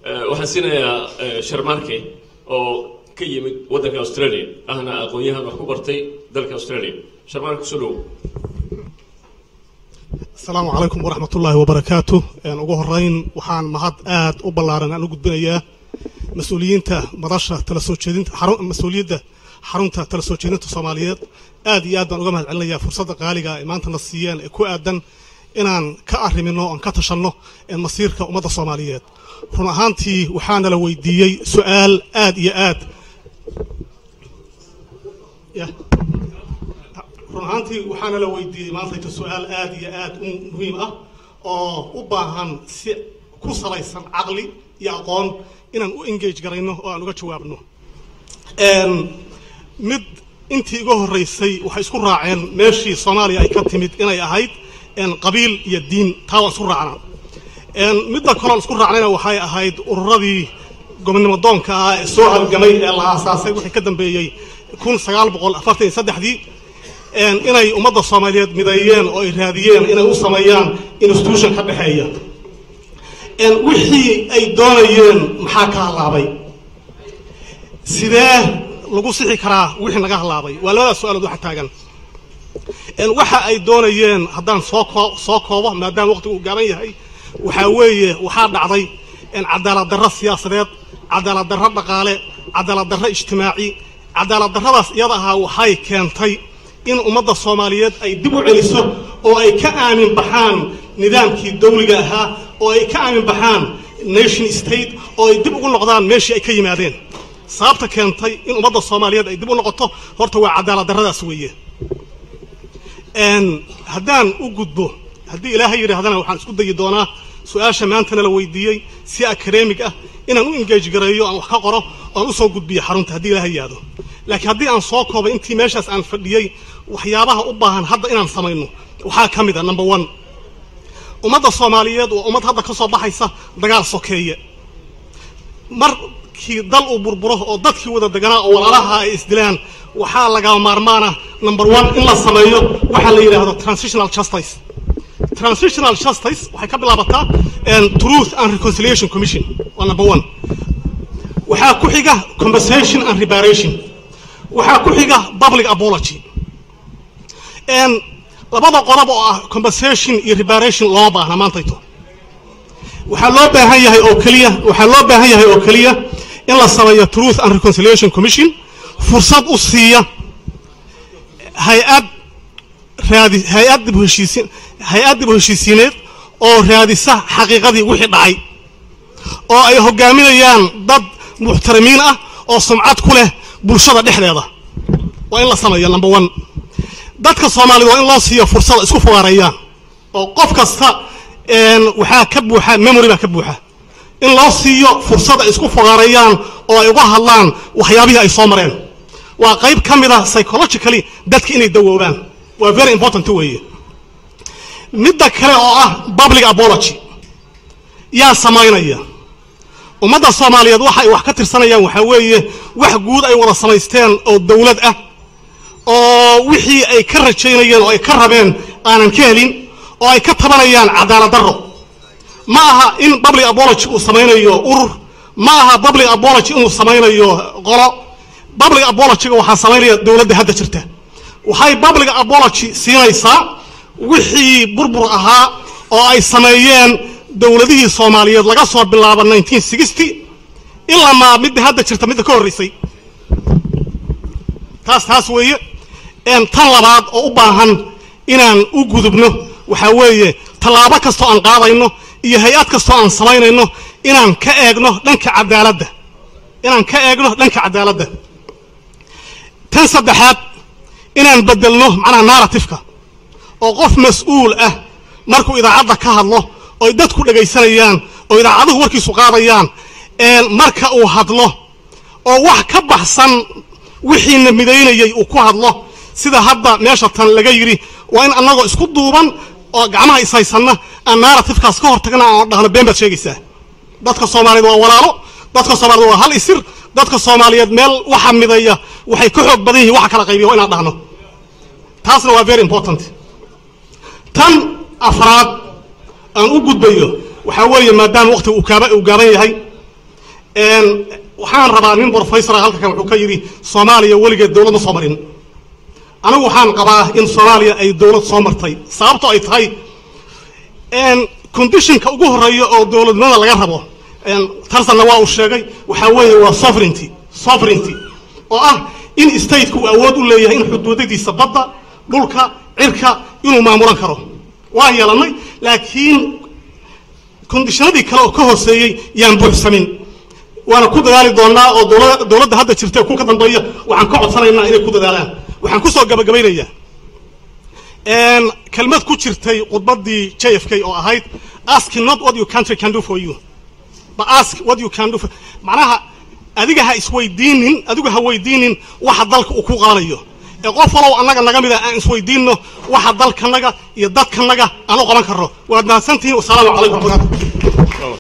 waxaan siinayaa sharmarke oo ka yimid waddanka australia ahna aqoon-yahan wax ku bartay dalka australia sharmarke kusoo dhowo asalaamu calaykum waraxmat ullaahi wabarakaatu ugu horeyn waxaan mahad aad u ballaaran aan u gudbinayaa mas-uuliyiinta madasha tala soo jeedinta mas-uuliyadda xarunta tala soo jeedinta soomaaliyeed aad iyo aad baan uga mahad celinayaa fursadda qaaliga ay maantana siiyeen ee ku aadan inaan ka arrimino oan ka tashanno masiirka ummadda soomaaliyeed run ahaantii waxaana la weydiiyey su-aal aad iyo aad run ahaantii waxaana la weydiiyey maantayta su-aal aad iyo aad u muhiim ah oo u baahan si ku salaysan caqli iyo aqoon inaan u engage garayno oo aan uga jawaabno mid intii iga horreysay waxay isku raaceen meeshii soomaaliya ay ka timid inay ahayd qabiil iyo diin taa waan isku raacnaa midda kaloon isku raacnayna waxay ahayd ururadii gobonnimo doonka ah ee soo halgamay ee la aasaasay wixii ka dambeeyey kun sagaal boqol afartan iyo saddexdii inay ummadda soomaaliyeed mideeyeen oo ay raadiyeen inay u sameeyaan institution ka dhexeeya wixii ay doonayeen maxaa ka halaabay sidee lagu sixi karaa wixii naga halaabay waa labadaas su-aalood waxa taagan waxa ay doonayeen haddaan soo koo soo koobo maadaama waqtigu uu gaaban yahay waxaa weeye waxaa dhacday cadaalad darro siyaasadeed cadaalad darro dhaqaale cadaalad darro ijtimaaci cadaalad darradaas iyada ahaa waxay keentay in ummadda soomaaliyeed ay dib u celiso oo ay ka aamin baxaan nidaamkii dawliga ahaa oo ay ka aamin baxaan nation state oo ay dib ugu noqdaan meeshii ay ka yimaadeen sababta keentay in ummadda soomaaliyeed ay dib u noqoto horta waa cadaalad darradaas weeye haddaan u gudbo haddii ilaahay yidhaahdana waxaan isku dayi doonaa su-aasha maantana la weydiiyey si akademig ah inaan u engage gareeyo aan wax ka qoro oan usoo gudbiyo xarunta haddii ilaahay yaado laakiin haddii aan soo koobay intii meeshaas aan fadhiyey waxyaabaha u baahan hadda inaan samayno waxaa ka mid a number one ummadda soomaaliyeed waa ummad hadda ka soo baxaysa dagaal sokeeye markii dal uu burburo oo dadkii wada deganaa oo walaalaha ay isdilaan waxaa laga maarmaana number one in la sameeyo waxaa la yidhaahdo transitional justice transitional justice waxay ka bilaabataa truth and reconciliation commission waa number one waxaa ku xiga compensation and reparation waxaa ku xiga public apology labada qodob oo ah compensation iyo reparation looma baahna maantayto waxaa loo baahan yahay oo keliya waxaa loo baahan yahay oo keliya in la sameeyo truth and reconciliation commission fursad u siiya hay-ad raadi hay-ad dib u heshiisiin hay-ad dib u heshiisiineed oo raadisa xaqiiqadii wixii dhacay oo ay hogaaminayaan dad muxtarimiin ah oo sumcad ku leh bulshada dhexdeeda waa in la sameeyo number one dadka soomaaliyed waa in loo siiyo fursada isku fogaareeyaan oo qof kasta waxaa ka buuxa memory baa ka buuxa in loo siiyo fursada isku fogaareeyaan oo ay uga hadlaan waxyaabihii ay soo mareen waa qayb ka mid ah psychologically dadka inay dawoobaan waa very important weeye midda kale oo ah public apology yaa samaynaya ummadda soomaaliyeed waxa ay wax ka tirsanayaan waxaa weeye wax guud ay wada samaysteen oo dawlad ah oo wixii ay ka rajaynayeen oo ay ka rabeen aanan ka helin oo ay ka tabanayaan cadaalad darro ma aha in public apology uu samaynayo urur ma aha public apology inuu samaynayo qolo public apologyga waxaa samaynaya dowladda hadda jirta waxay public apology siinaysaa wixii burbur ahaa oo ay sameeyeen dowladihii soomaaliyeed laga soo bilaabo nineteen sixty ilaa maa midda hadda jirta midda ka horreysay taas taas weeye tan labaad oo u baahan inaan u gudubno waxaa weeye tallaabo kastoo aan qaadayno iyo hay-ad kastoo aan samaynayno inaan ka eegno dhanka cadaaladda inaan ka eegno dhanka cadaaladda tan saddexaad inaan bedelno macnaha narratifeka oo qof mas-uul ah markuu idaacadda ka hadlo oy dadku dhegaysanayaan oo idaacaduhu warkiisu qaadayaan marka uu hadlo oo wax ka baxsan wixiina midaynayay uu ku hadlo sida hadda meesha tan laga yidhi waa in annagoo isku duuban oo gacmaha ishaysanna aan narratifkaas ka hortagna aan dhahno been baad sheegaysaa dadka soomaaliyeed waa walaalo dadka soomaaliyeed waa hal isir dadka soomaaliyeed meel waxa midaya waxay ka xoog badan yihiin waxa kala qaybiya waa inaan dhahno taasna waa very important tan afraad aan u gudbayo waxaa weeye maadaama waqtiga uu kaaba uu gaaban yahay waxaan rabaa nin brofessor halka kan wuxuu ka yidhi soomaaliya weligeed dowlad ma soo marin anigu waxaan qabaa in soomaaliya ay dowlad soo martay sababto ay tahay conditionka ugu horeeya oo dowladnimada laga rabo tarsanna waa uu sheegay waxaa weeye waa sovereignty sovereignty oo ah in stateka uu awood u leeyahay in xuduudadiisa badda dhulka cirka inuu maamulan karo waa yeelanay laakiin kondishanadii kale oo ka hooseeyey yaan buuxsamin waana ku dadaali doonaa oo dowladda hadda jirta ku ka dambeeya waxaan ka codsanaynaa inay ku dadaalaan waxaan kusoo gabagabaynayaa kelmad ku jirtay khudbaddii j f k oo ahayd ask not what your country can do for you but ask what you can do for macnaha adiga ha isweydiinin adigu ha weydiinin waxa dalka uu ku qabanayo ee qof walow annaga naga mid a aan isweydiinno waxa dalkanaga iyo dadkanaga aan u qaban karno waad mahadsantihiin wasalaamu calaykum raxmatulah